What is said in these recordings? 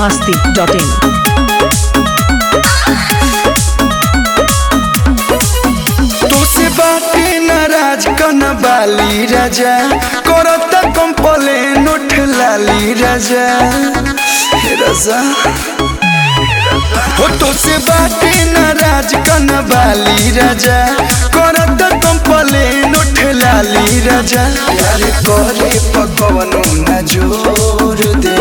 masti.in. तोसे बाटे नाराज कन बाली राजा करता कंप्लेन उठ लाली राजा हे राजा हो तोसे बाटे नाराज कन बाली राजा करता कंप्लेन उठ लाली राजा यार करे पकवनो न जोर दे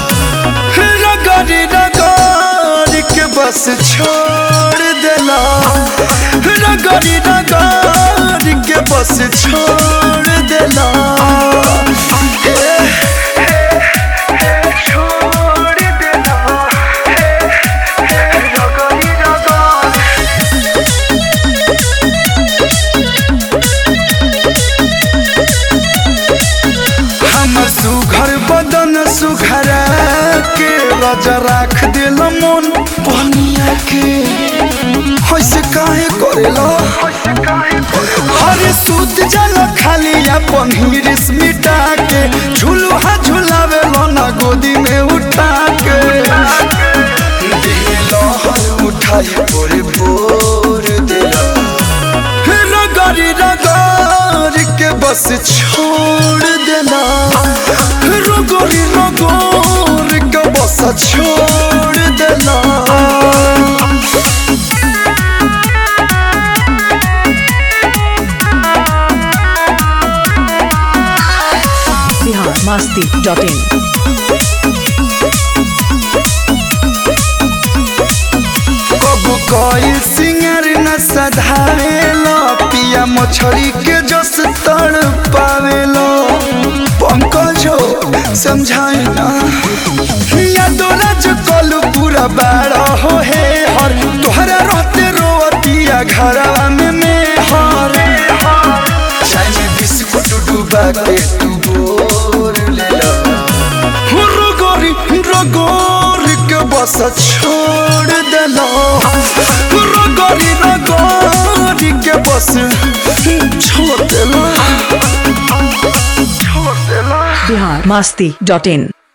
रगड़ रगड़ के बस छोड़ देला रगड़ रगड़ के बस छोड़ देला छोड़ देला रगड़ रगड़ हमर सुघर बदन सुघरा के राजा राख दिल मन बनिया के होइसे काहे करेला हरे सूत जल खाली अपन हिरिस मिटा के झुलुहा झुलावे ना गोदी में उठा के दिल हर उठाई पोरे पोर दिला रगड़ी रगड़ के बस छोड़ देना रगड़ी रगड़ के बस छोड़ देना Bihar masti.in. कबू कोई सिंगर न सधावेलो पिया मछली के जस तड़ पावेलो पंकजो समझाई ना या दोला जो कलू पूरा बाड़ा हो हे हर तोहरा रहते रोवतिया घरवा में में हर चाय में बिस्कुट डूबा के तू बोर ले लो रगोरी रगोरी के बस छोड़ देलो रगोरी रगोरी के बस छोड़ देलो छोड़ देलो Bihar masti.in.